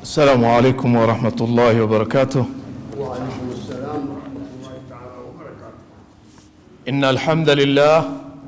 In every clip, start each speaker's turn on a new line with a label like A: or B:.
A: السلام عليكم ورحمة الله وبركاته
B: وعليكم السلام ورحمة الله تعالى وبركاته
A: إن الحمد لله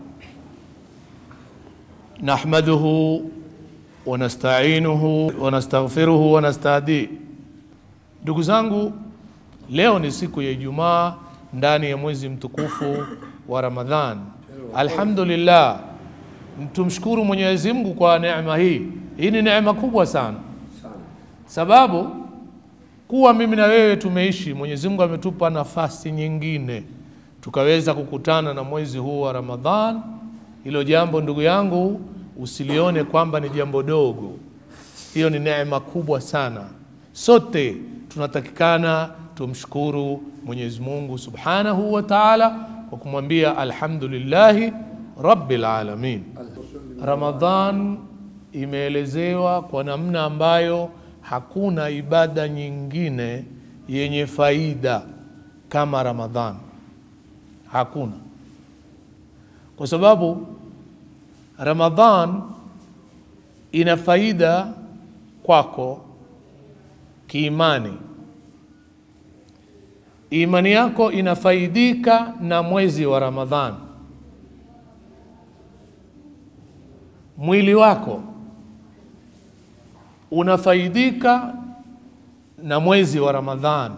A: نحمده ونستعينه ونستغفره ونستهديه ndugu zangu leo ni siku ya ijumaa ndani ya mwezi mtukufu wa ramadhan alhamdulillah tumshukuru mwenyezi mungu kwa neema hii hii ni neema kubwa sana sababu kuwa mimi na wewe tumeishi mwenyezi mungu ametupa nafasi nyingine tukaweza kukutana na mwezi huu wa ramadhan hilo jambo ndugu yangu usilione kwamba ni jambo dogo hiyo ni neema kubwa sana sote tunatakikana tumshukuru mwenyezi mungu subhanahu wa taala kwa kumwambia alhamdulillahi rabbil alamin ramadhan imeelezewa kwa namna ambayo hakuna ibada nyingine yenye faida kama ramadhan hakuna kwa sababu ramadhan ina faida kwako kiimani imani yako inafaidika na mwezi wa ramadhan mwili wako unafaidika na mwezi wa ramadhan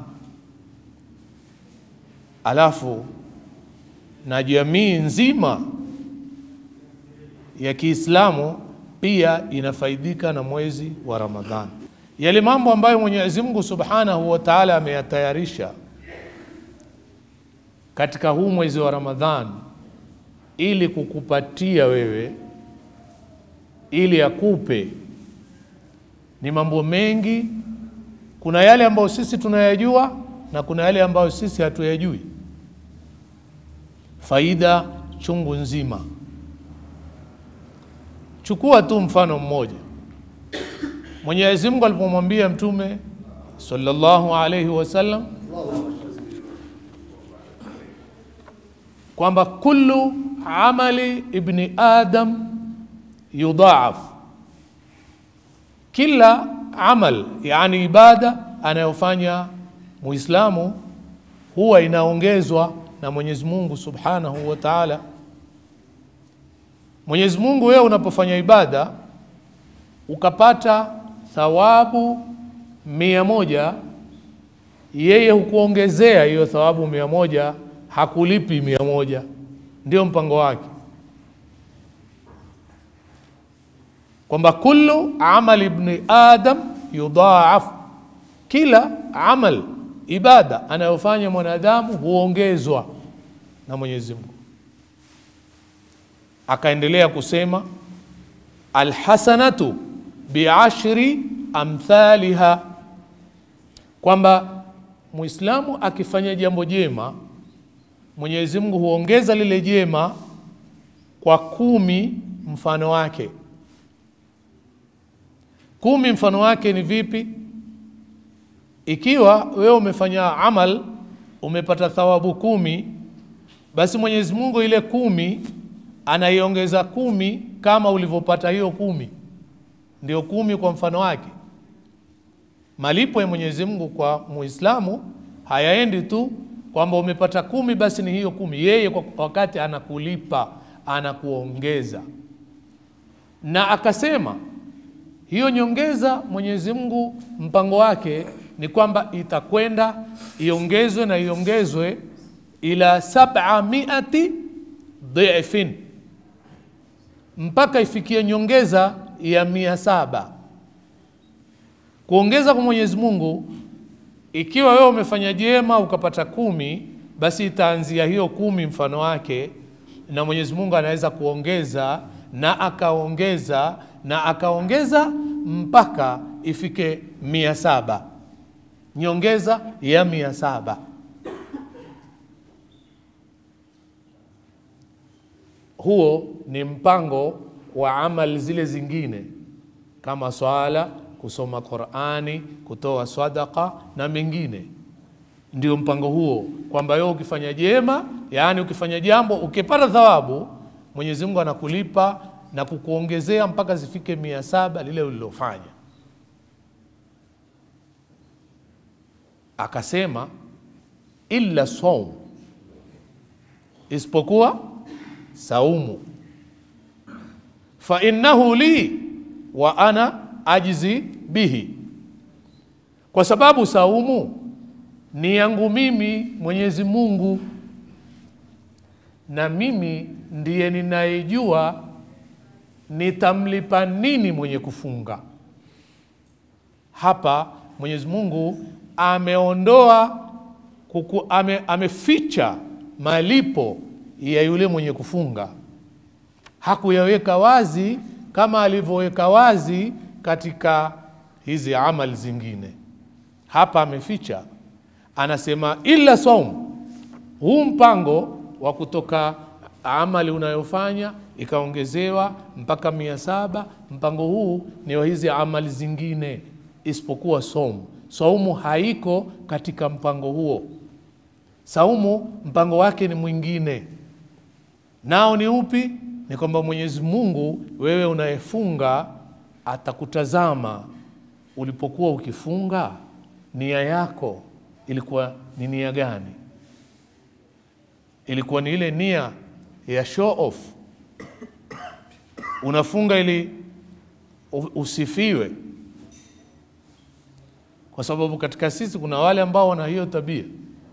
A: alafu na jamii nzima ya kiislamu pia inafaidika na mwezi wa ramadhan yale mambo ambayo mwenyezi mungu subhanahu wa taala ameyatayarisha katika huu mwezi wa ramadhan ili kukupatia wewe ili akupe ni mambo mengi kuna yale ambayo sisi tunayajua na kuna yale ambayo sisi hatuyajui faida chungu nzima chukua tu mfano mmoja mwenyezi mungu alipomwambia mtume sallallahu alaihi wasallam kwamba kullu amali ibni adam yudhaaf kila amal yani ibada anayofanya muislamu huwa inaongezwa na mwenyezi mungu subhanahu wa taala mwenyezi mungu wewe unapofanya ibada ukapata thawabu mia moja yeye hukuongezea hiyo thawabu mia moja hakulipi mia moja ndio mpango wake kwamba kullu amal ibni adam yudhaaf kila amal ibada anayofanya mwanadamu huongezwa na mwenyezi mungu akaendelea kusema alhasanatu biashri amthaliha kwamba mwislamu akifanya jambo jema mwenyezi mungu huongeza lile jema kwa kumi mfano wake kumi mfano wake ni vipi ikiwa wewe umefanya amal umepata thawabu kumi basi mwenyezi mungu ile kumi anaiongeza kumi kama ulivyopata hiyo kumi ndio kumi kwa mfano wake malipo ya mwenyezi mungu kwa muislamu hayaendi tu kwamba umepata kumi basi ni hiyo kumi yeye kwa wakati anakulipa anakuongeza na akasema hiyo nyongeza mwenyezi mungu mpango wake ni kwamba itakwenda iongezwe na iongezwe ila sabamiati dhifin mpaka ifikie nyongeza ya mia saba kuongeza kwa mwenyezi mungu ikiwa wewe umefanya jema ukapata kumi basi itaanzia hiyo kumi mfano wake na mwenyezi mungu anaweza kuongeza na akaongeza na akaongeza mpaka ifike mia saba nyongeza ya mia saba huo ni mpango wa amali zile zingine kama swala kusoma qurani kutoa sadaka na mengine ndio mpango huo kwamba wewe ukifanya jema yaani ukifanya jambo ukipata thawabu mwenyezi mungu anakulipa na kukuongezea mpaka zifike mia saba lile ulilofanya akasema illa saum, isipokuwa saumu, fa innahu li wa ana ajzi bihi, kwa sababu saumu ni yangu mimi Mwenyezi Mungu, na mimi ndiye ninayejua nitamlipa nini mwenye kufunga. Hapa Mwenyezi Mungu ameondoa kuku, ame, ameficha malipo ya yule mwenye kufunga, hakuyaweka wazi kama alivyoweka wazi katika hizi amali zingine. Hapa ameficha, anasema illa saum, huu mpango wa kutoka amali unayofanya ikaongezewa mpaka mia saba. Mpango huu ni wa hizi amali zingine isipokuwa saumu. Saumu haiko katika mpango huo. Saumu mpango wake ni mwingine, nao ni upi? Ni kwamba Mwenyezi Mungu, wewe unayefunga, atakutazama ulipokuwa ukifunga, nia yako ilikuwa ni nia gani? Ilikuwa ni ile nia ya show off, unafunga ili usifiwe kwa sababu katika sisi kuna wale ambao wana hiyo tabia.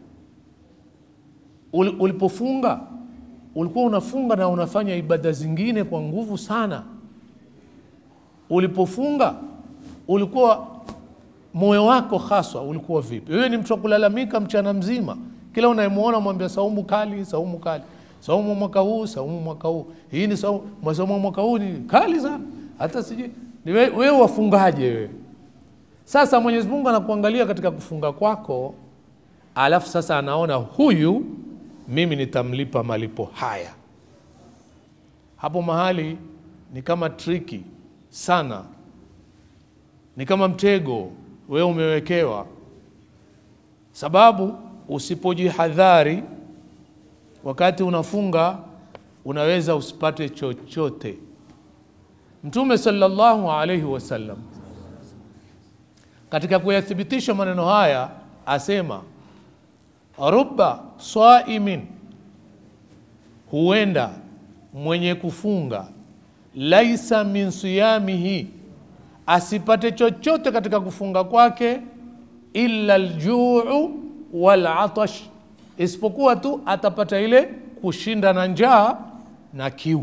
A: Ulipofunga ulikuwa unafunga na unafanya ibada zingine kwa nguvu sana. Ulipofunga ulikuwa moyo wako haswa ulikuwa vipi? Wewe ni mtu wa kulalamika mchana mzima, kila unayemwona mwambia saumu kali, saumu kali, saumu mwaka huu, saumu mwaka huu, hii ni saumu, saumu mwaka huu ni kali sana, hata sijui wewe wafungaje wewe sasa Mwenyezi Mungu anakuangalia katika kufunga kwako, alafu sasa anaona huyu mimi nitamlipa malipo haya. Hapo mahali ni kama triki sana, ni kama mtego wewe umewekewa, sababu usipojihadhari wakati unafunga unaweza usipate chochote. Mtume sallallahu alaihi wasallam katika kuyathibitisha maneno haya asema, rubba saimin, huenda mwenye kufunga, laisa min siyamihi, asipate chochote katika kufunga kwake, illa aljuu wal atash, isipokuwa tu atapata ile kushinda na njaa na kiu.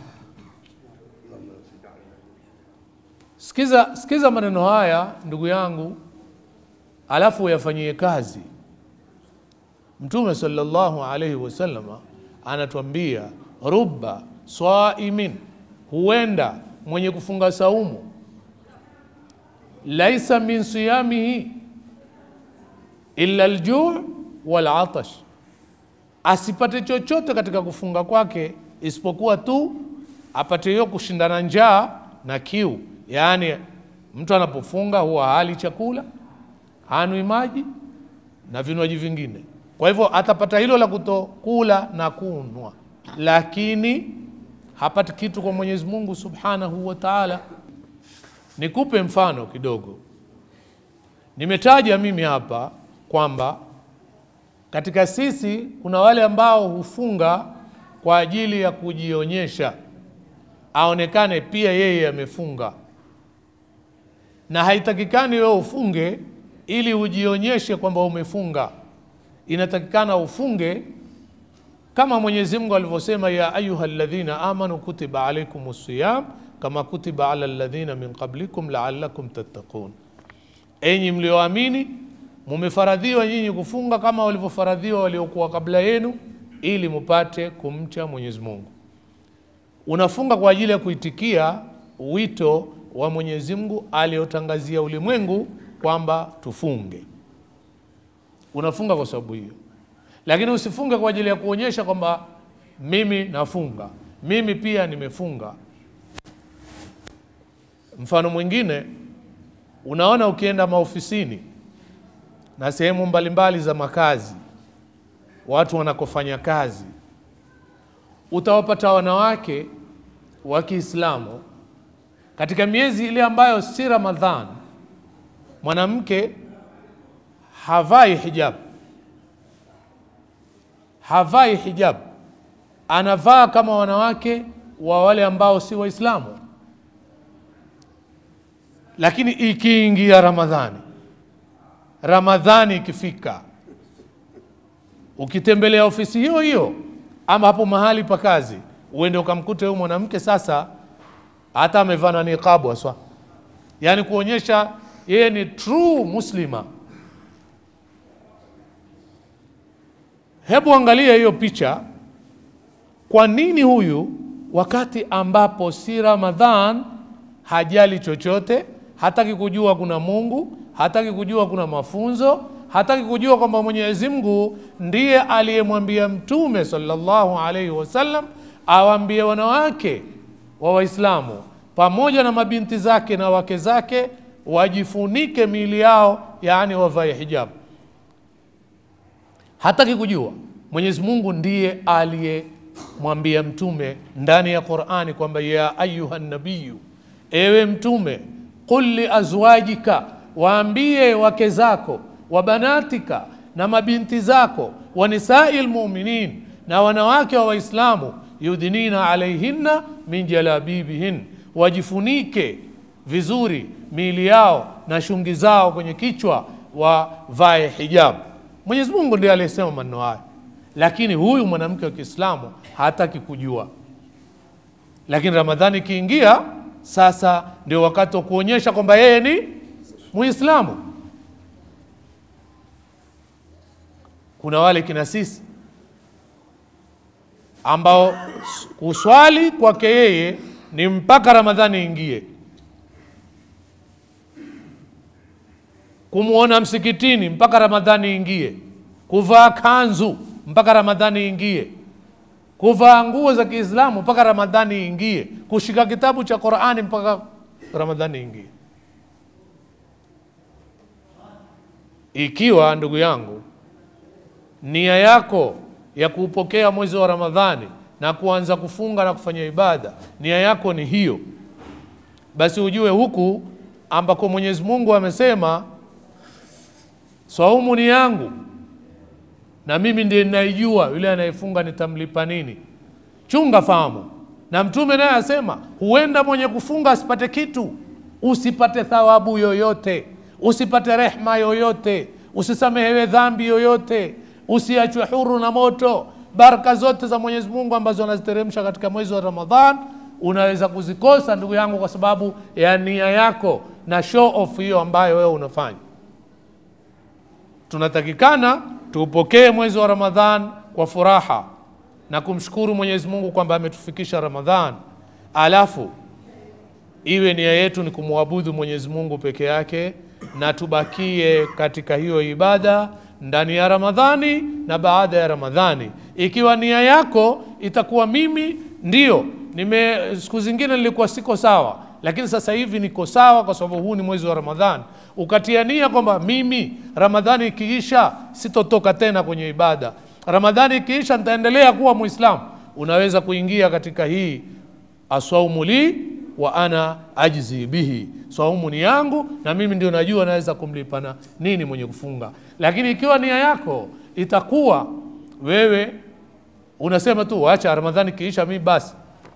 A: Sikiza, sikiza maneno haya ndugu yangu, alafu uyafanyie kazi. Mtume sallallahu alaihi wasallama anatuambia rubba saimin, huenda mwenye kufunga saumu, laisa min siyamihi illa aljuu wal atash, asipate chochote katika kufunga kwake isipokuwa tu apate hiyo kushindana njaa na kiu. Yaani, mtu anapofunga huwa hali chakula, hanwi maji na vinywaji vingine. Kwa hivyo atapata hilo la kutokula na kunwa, lakini hapati kitu kwa Mwenyezi Mungu Subhanahu wa Ta'ala. Nikupe mfano kidogo. Nimetaja mimi hapa kwamba katika sisi kuna wale ambao hufunga kwa ajili ya kujionyesha, aonekane pia yeye amefunga na haitakikani wewe ufunge ili ujionyeshe kwamba umefunga. Inatakikana ufunge kama Mwenyezi Mungu alivyosema, ya ayuha alladhina amanu kutiba alaikum siyam kama kutiba ala alladhina min qablikum laallakum tattaqun, enyi mlioamini mumefaradhiwa nyinyi kufunga kama walivyofaradhiwa waliokuwa kabla yenu, ili mupate kumcha Mwenyezi Mungu. Unafunga kwa ajili ya kuitikia wito wa Mwenyezi Mungu aliyotangazia ulimwengu kwamba tufunge. Unafunga kwa sababu hiyo, lakini usifunge kwa ajili ya kuonyesha kwamba mimi nafunga, mimi pia nimefunga. Mfano mwingine, unaona ukienda maofisini na sehemu mbalimbali za makazi, watu wanakofanya kazi, utawapata wanawake wa Kiislamu katika miezi ile ambayo si Ramadhan, mwanamke havai hijab, havai hijab, anavaa kama wanawake wa wale ambao si Waislamu. Lakini ikiingia Ramadhani, Ramadhani ikifika, ukitembelea ofisi hiyo hiyo ama hapo mahali pa kazi, uende ukamkute huyo mwanamke sasa hata amevaa na niqabu aswa, yaani kuonyesha yeye ni true muslima. Hebu angalia hiyo picha. Kwa nini huyu wakati ambapo si Ramadhan hajali chochote, hataki kujua kuna Mungu, hataki kujua kuna mafunzo, hataki kujua kwamba Mwenyezi Mungu ndiye aliyemwambia Mtume sallallahu alaihi wasallam awaambie wanawake wa Waislamu pamoja na mabinti zake na wake zake wajifunike miili yao, yaani wavae hijabu. Hataki kujua. Mwenyezi Mungu ndiye aliyemwambia mtume ndani ya Qur'ani kwamba ya ayuha nabiyu, ewe mtume, qul li azwajika, waambie wake zako, wa banatika, na mabinti zako, wa nisai lmuminin, na wanawake wa Waislamu, yudhinina alaihinna min jalabibihin, wajifunike vizuri miili yao na shungi zao kwenye kichwa, wavae hijabu. Mwenyezi Mungu ndiye aliyesema maneno haya, lakini huyu mwanamke wa Kiislamu hataki kujua. Lakini Ramadhani ikiingia, sasa ndio wakati wa kuonyesha kwamba yeye ni Muislamu. Kuna wale kina sisi ambao kuswali kwake yeye ni mpaka Ramadhani ingie, kumwona msikitini mpaka Ramadhani ingie, kuvaa kanzu mpaka Ramadhani ingie, kuvaa nguo za Kiislamu mpaka Ramadhani ingie, kushika kitabu cha Qur'ani mpaka Ramadhani ingie. Ikiwa ndugu yangu, nia yako ya kuupokea mwezi wa Ramadhani na kuanza kufunga na kufanya ibada, nia yako ni hiyo, basi ujue huku ambako Mwenyezi Mungu amesema saumu ni yangu na mimi ndiye ninaijua yule anayefunga nitamlipa nini. Chunga fahamu. Na Mtume naye asema huenda mwenye kufunga asipate kitu, usipate thawabu yoyote, usipate rehma yoyote, usisamehewe dhambi yoyote, usiachwe huru na moto. Baraka zote za Mwenyezi Mungu ambazo anaziteremsha katika mwezi wa Ramadhan unaweza kuzikosa ndugu yangu, kwa sababu ya nia yako na show off hiyo ambayo wewe unafanya. Tunatakikana tuupokee mwezi wa Ramadhan kwa furaha na kumshukuru Mwenyezi Mungu kwamba ametufikisha Ramadhan, alafu iwe nia yetu ni kumwabudu Mwenyezi Mungu peke yake, na tubakie katika hiyo ibada ndani ya Ramadhani na baada ya Ramadhani. Ikiwa nia yako itakuwa mimi ndio nime, siku zingine nilikuwa siko sawa, lakini sasa hivi niko sawa kwa sababu huu ni mwezi wa Ramadhani, ukatia nia kwamba mimi Ramadhani ikiisha sitotoka tena kwenye ibada, Ramadhani ikiisha nitaendelea kuwa Muislamu, unaweza kuingia katika hii aswaumu li wa ana ajzi bihi, swaumu ni yangu na mimi ndio najua naweza kumlipa na nini mwenye kufunga. Lakini ikiwa nia yako itakuwa wewe unasema tu wacha Ramadhani kiisha mimi basi,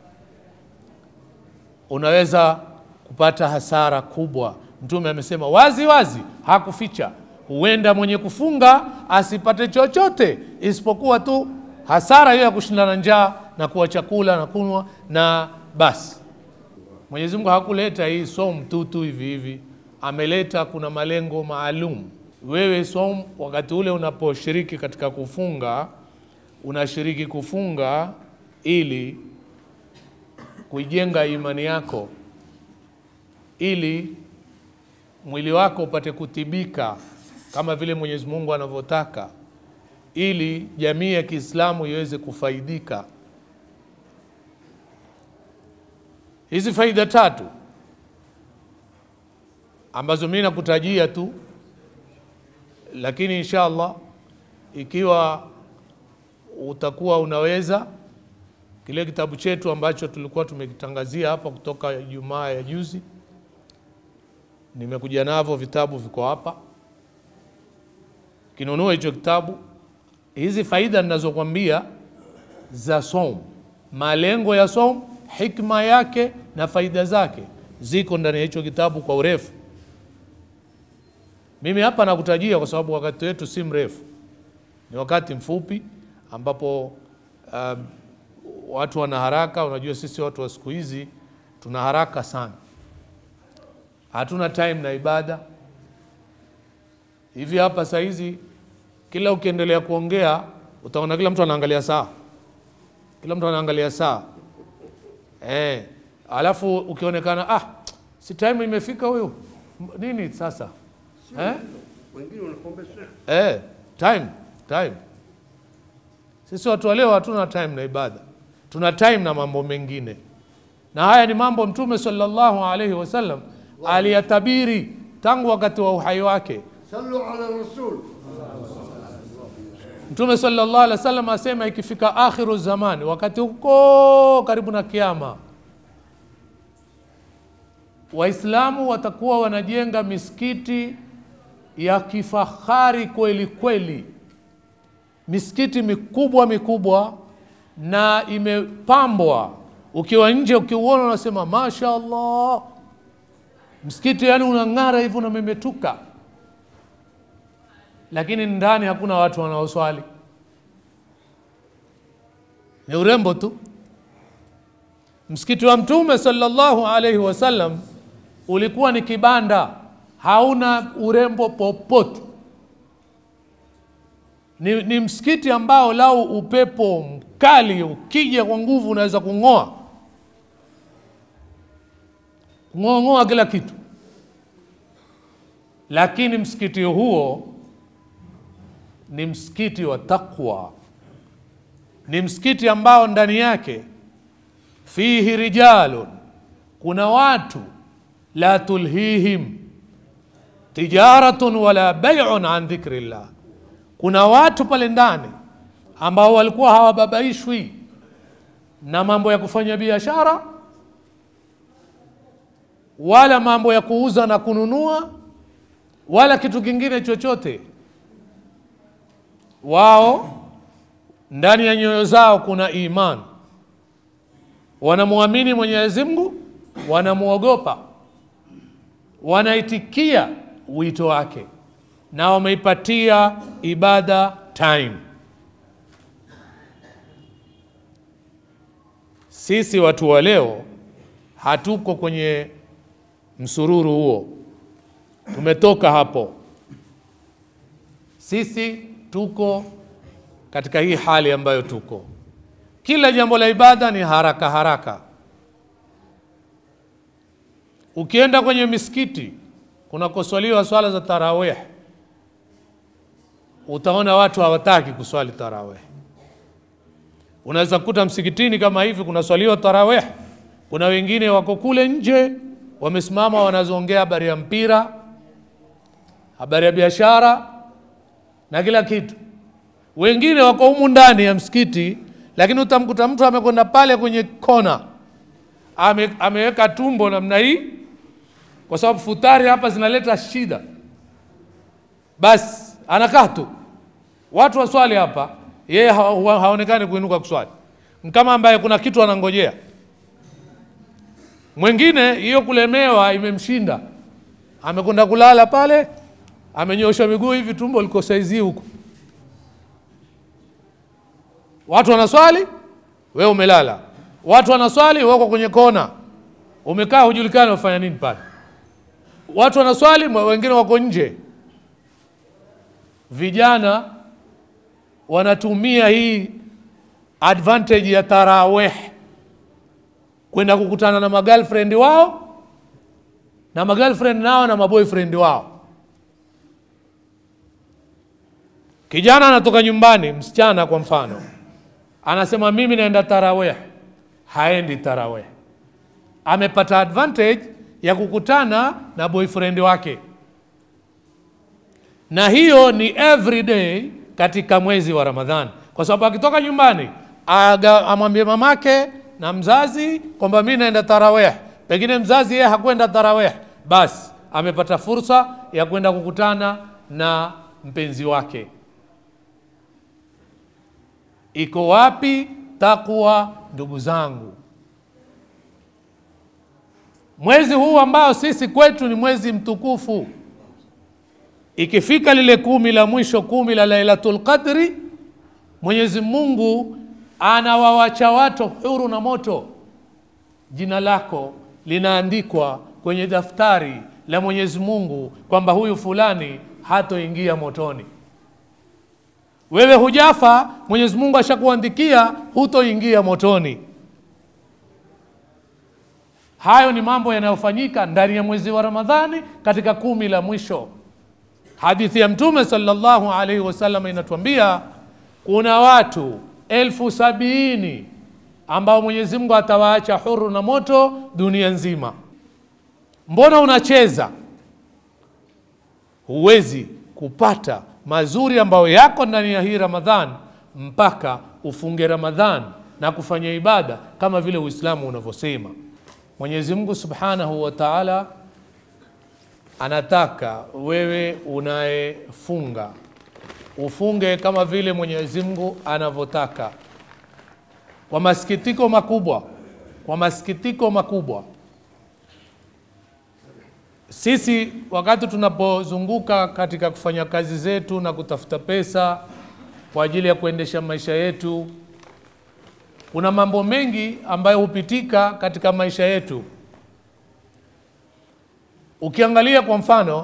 A: unaweza kupata hasara kubwa. Mtume amesema wazi wazi, hakuficha. Huenda mwenye kufunga asipate chochote isipokuwa tu hasara hiyo ya kushindana njaa na kuwa chakula na kunywa na basi. Mwenyezi Mungu hakuleta hii som tu tu hivi hivi, ameleta kuna malengo maalum. Wewe som, wakati ule unaposhiriki katika kufunga, unashiriki kufunga ili kuijenga imani yako, ili mwili wako upate kutibika kama vile Mwenyezi Mungu anavyotaka, ili jamii ya Kiislamu iweze kufaidika. Hizi faida tatu ambazo mimi nakutajia tu, lakini insha Allah ikiwa utakuwa unaweza kile kitabu chetu ambacho tulikuwa tumekitangazia hapa kutoka Ijumaa ya juzi, nimekuja navyo vitabu viko hapa. ukinunua hicho kitabu hizi faida ninazokwambia za som malengo ya som hikma yake na faida zake ziko ndani ya hicho kitabu kwa urefu mimi hapa nakutajia kwa sababu wakati wetu si mrefu ni wakati mfupi ambapo um, watu wana haraka unajua sisi watu wa siku hizi tuna haraka sana hatuna time na ibada hivi hapa saa hizi kila ukiendelea kuongea utaona kila mtu anaangalia saa kila mtu anaangalia saa eh, alafu ukionekana ah, si time imefika huyu M- nini sasa eh?
B: wengine wanakuombesha
A: Eh, time time. Sisi watu wa leo hatuna time na ibada, tuna time na mambo mengine, na haya ni mambo Mtume sallallahu alaihi wasallam aliyatabiri tangu wakati wa uhai wake.
B: sallu ala rasul
A: Mtume sallallahu alaihi wasallam asema ikifika akhiru zamani, wakati huko karibu na kiama, Waislamu watakuwa wanajenga misikiti ya kifahari kweli kweli, misikiti mikubwa mikubwa na imepambwa. Ukiwa nje ukiuona, unasema masha Allah, msikiti yani unang'ara hivi unamemetuka lakini ndani hakuna watu wanaoswali, ni urembo tu. Msikiti wa Mtume sallallahu alaihi wasallam ulikuwa ni kibanda, hauna urembo popote. Ni, ni msikiti ambao lau upepo mkali ukija kwa nguvu unaweza kung'oa kung'oang'oa kila kitu, lakini msikiti huo ni msikiti wa taqwa, ni msikiti ambao ndani yake fihi rijalun, kuna watu la tulhihim tijaratun wala bai'un an dhikrillah, kuna watu pale ndani ambao walikuwa hawababaishwi na mambo ya kufanya biashara wala mambo ya kuuza na kununua wala kitu kingine chochote wao ndani ya nyoyo zao kuna iman, wanamwamini Mwenyezi Mungu, wanamwogopa, wanaitikia wito wake na wameipatia ibada time. Sisi watu wa leo hatuko kwenye msururu huo, tumetoka hapo. Sisi tuko katika hii hali ambayo tuko, kila jambo la ibada ni haraka haraka. Ukienda kwenye misikiti kunakoswaliwa swala za tarawih, utaona watu hawataki kuswali tarawih. Unaweza kukuta msikitini kama hivi kunaswaliwa tarawih, kuna wengine wako kule nje wamesimama wanazoongea habari ya mpira, habari ya biashara na kila kitu. Wengine wako humu ndani ya msikiti, lakini utamkuta mtu amekwenda pale kwenye kona ame, ameweka tumbo namna hii, kwa sababu futari hapa zinaleta shida. Basi anakaa tu, watu waswali hapa, yeye ha, ha, haonekani kuinuka kuswali, kama ambaye kuna kitu anangojea. Mwingine hiyo kulemewa imemshinda, amekwenda kulala pale, amenyosha miguu hivi, tumbo liko saizi huko. Watu wanaswali, we umelala. Watu wanaswali, wewe uko kwenye kona umekaa, hujulikani wafanya nini pale. Watu wanaswali, wengine wako nje. Vijana wanatumia hii advantage ya tarawih kwenda kukutana na magirlfriend wao na magirlfriend nao na maboyfriend wao. Kijana anatoka nyumbani, msichana kwa mfano, anasema mimi naenda tarawih, haendi tarawih. Amepata advantage ya kukutana na boyfriend wake, na hiyo ni every day katika mwezi wa Ramadhani, kwa sababu akitoka nyumbani aga amwambie mamake na mzazi kwamba mimi naenda tarawih, pengine mzazi yeye hakwenda tarawih, basi amepata fursa ya kwenda kukutana na mpenzi wake. Iko wapi takwa, ndugu zangu? Mwezi huu ambao sisi kwetu ni mwezi mtukufu, ikifika lile kumi la mwisho, kumi la Lailatul Qadri, Mwenyezi Mungu anawawacha watu huru na moto. Jina lako linaandikwa kwenye daftari la Mwenyezi Mungu kwamba huyu fulani hatoingia motoni. Wewe hujafa, Mwenyezi Mungu ashakuandikia hutoingia motoni. Hayo ni mambo yanayofanyika ndani ya mwezi wa Ramadhani katika kumi la mwisho. Hadithi ya Mtume sallallahu alaihi wasallam inatuambia kuna watu elfu sabini ambao Mwenyezi Mungu atawaacha huru na moto dunia nzima. Mbona unacheza? Huwezi kupata mazuri ambayo yako ndani ya hii Ramadhan mpaka ufunge Ramadhan na kufanya ibada kama vile Uislamu unavyosema. Mwenyezi Mungu Subhanahu wa Ta'ala anataka wewe unayefunga ufunge kama vile Mwenyezi Mungu anavyotaka. Kwa masikitiko makubwa, kwa masikitiko makubwa, sisi wakati tunapozunguka katika kufanya kazi zetu na kutafuta pesa kwa ajili ya kuendesha maisha yetu, kuna mambo mengi ambayo hupitika katika maisha yetu. Ukiangalia kwa mfano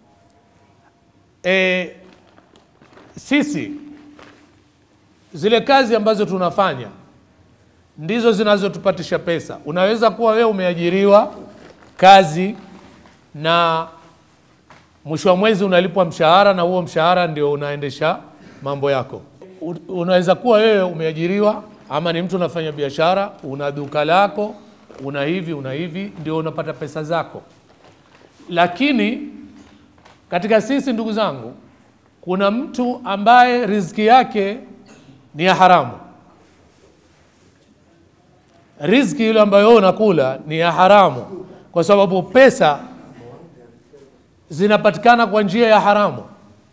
A: e, sisi zile kazi ambazo tunafanya ndizo zinazotupatisha pesa. Unaweza kuwa wewe umeajiriwa kazi na mwisho wa mwezi unalipwa mshahara, na huo mshahara ndio unaendesha mambo yako. U- Unaweza kuwa wewe umeajiriwa ama ni mtu unafanya biashara, una duka lako, una hivi una hivi, ndio unapata pesa zako. Lakini katika sisi, ndugu zangu, kuna mtu ambaye riziki yake ni ya haramu. Riziki ile ambayo wewe unakula ni ya haramu, kwa sababu pesa zinapatikana kwa njia ya haramu.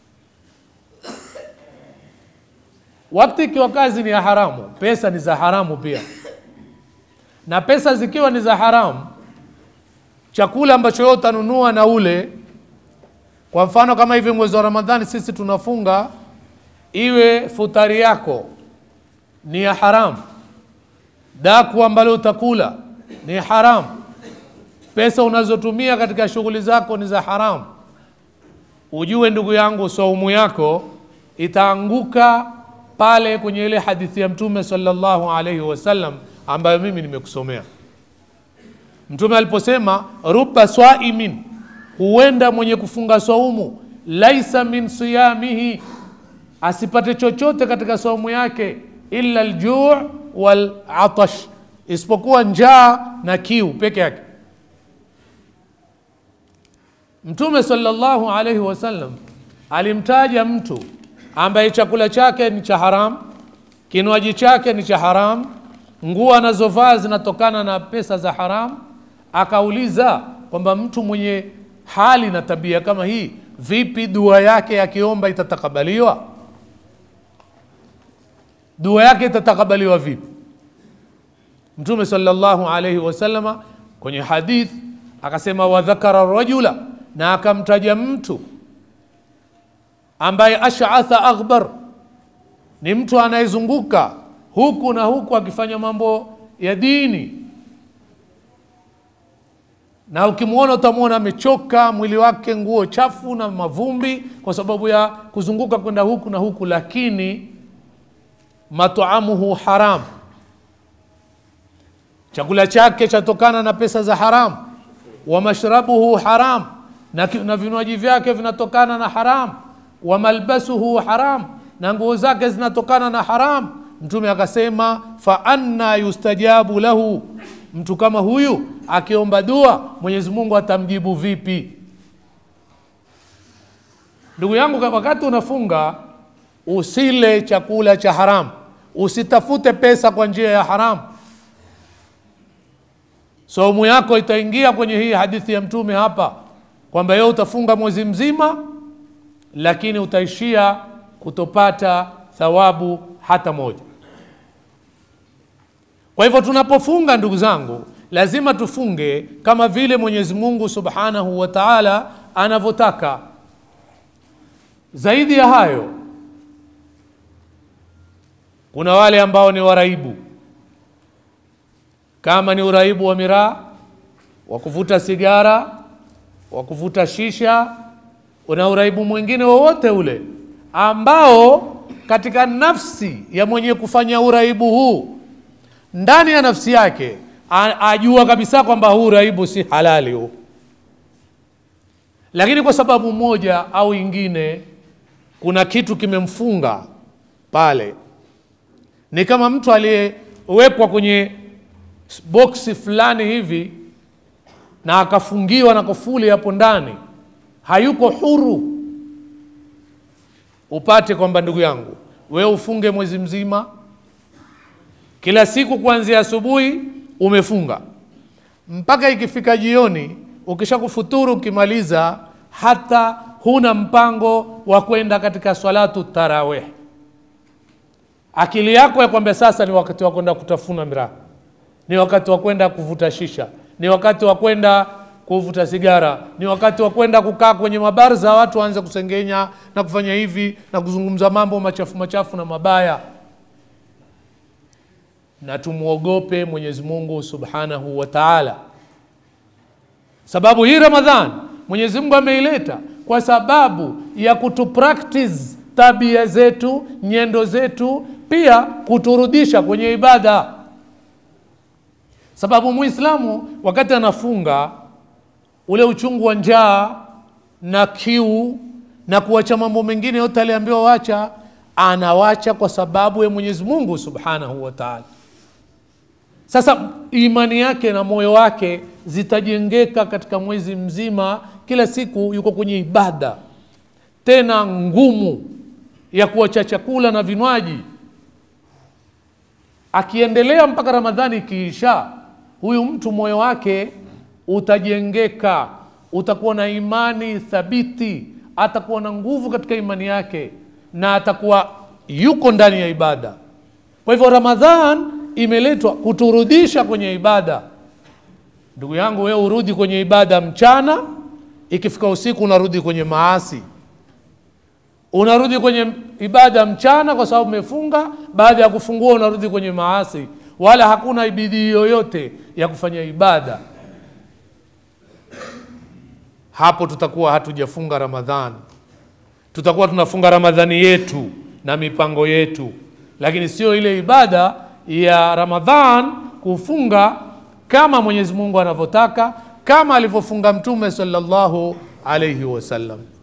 A: Wakati ikiwa kazi ni ya haramu, pesa ni za haramu pia, na pesa zikiwa ni za haramu, chakula ambacho wewe utanunua na ule kwa mfano kama hivi mwezi wa Ramadhani sisi tunafunga, iwe futari yako ni ya haramu, daku ambalo utakula ni haramu, pesa unazotumia katika shughuli zako ni za haramu, ujue ndugu yangu, saumu yako itaanguka pale kwenye ile hadithi ya Mtume sallallahu alaihi wasallam ambayo mimi nimekusomea. Mtume aliposema ruba swaimin huenda mwenye kufunga saumu laisa min siyamihi, asipate chochote katika saumu yake illa aljuu wal atash, isipokuwa njaa na kiu peke yake. Mtume sallallahu alaihi wasallam alimtaja mtu ambaye chakula chake ni cha haram, kinywaji chake ni cha haram, nguo anazovaa zinatokana na pesa za haram. Akauliza kwamba mtu mwenye hali na tabia kama hii, vipi dua yake akiomba itatakabaliwa? Dua yake itatakabaliwa vipi? Mtume sallallahu alaihi wasallama kwenye hadith akasema, wadhakara rajula, na akamtaja mtu ambaye ashatha aghbar, ni mtu anayezunguka huku na huku akifanya mambo ya dini na ukimwona utamwona amechoka mwili wake, nguo chafu na mavumbi, kwa sababu ya kuzunguka kwenda huku na huku, lakini mataamuhu haram, chakula chake chatokana na pesa za haram. Wa mashrabuhu haram, na, ki- na vinywaji vyake vinatokana na haram. Wa malbasuhu haram, na nguo zake zinatokana na haram. Mtume akasema fa anna yustajabu lahu, mtu kama huyu akiomba dua Mwenyezi Mungu atamjibu vipi? Ndugu yangu, wakati unafunga usile chakula cha haram, usitafute pesa kwa njia ya haram. Saumu yako itaingia kwenye hii hadithi ya Mtume hapa kwamba yeye utafunga mwezi mzima, lakini utaishia kutopata thawabu hata moja kwa hivyo tunapofunga ndugu zangu lazima tufunge kama vile mwenyezi mungu subhanahu wa taala anavyotaka zaidi ya hayo kuna wale ambao ni waraibu kama ni uraibu wa miraa wa kuvuta sigara wa kuvuta shisha una uraibu mwingine wowote ule ambao katika nafsi ya mwenye kufanya uraibu huu ndani ya nafsi yake a- ajua kabisa kwamba huu uraibu si halali huu lakini kwa sababu moja au ingine kuna kitu kimemfunga pale ni kama mtu aliyewekwa kwenye boksi fulani hivi na akafungiwa na kufuli hapo ndani hayuko huru upate kwamba ndugu yangu wewe ufunge mwezi mzima kila siku kuanzia asubuhi umefunga mpaka ikifika jioni ukisha kufuturu ukimaliza hata huna mpango wa kwenda katika swalatu tarawih akili yako ya kwamba sasa ni wakati wa kwenda kutafuna miraa ni wakati wa kwenda kuvuta shisha ni wakati wa kwenda kuvuta sigara ni wakati wa kwenda kukaa kwenye mabarza watu waanze kusengenya na kufanya hivi na kuzungumza mambo machafu machafu na mabaya na tumwogope mwenyezi mungu subhanahu wa taala sababu hii ramadhan mwenyezi mungu ameileta kwa sababu ya kutupractice tabia zetu nyendo zetu pia kuturudisha kwenye ibada sababu muislamu wakati anafunga ule uchungu wa njaa na kiu na kuacha mambo mengine yote aliambiwa wacha anawacha kwa sababu ya mwenyezi mungu subhanahu wa taala sasa imani yake na moyo wake zitajengeka katika mwezi mzima kila siku yuko kwenye ibada tena ngumu ya kuacha chakula na vinywaji akiendelea mpaka ramadhani ikiisha huyu mtu moyo wake utajengeka utakuwa na imani thabiti atakuwa na nguvu katika imani yake na atakuwa yuko ndani ya ibada kwa hivyo ramadhan imeletwa kuturudisha kwenye ibada ndugu yangu wewe urudi kwenye ibada mchana ikifika usiku unarudi kwenye maasi unarudi kwenye ibada mchana kwa sababu umefunga baada ya kufungua unarudi kwenye maasi wala hakuna bidii yoyote ya kufanya ibada hapo tutakuwa hatujafunga ramadhan tutakuwa tunafunga ramadhani yetu na mipango yetu lakini sio ile ibada ya ramadhan kufunga kama mwenyezi mungu anavyotaka kama alivyofunga mtume sallallahu alaihi wasallam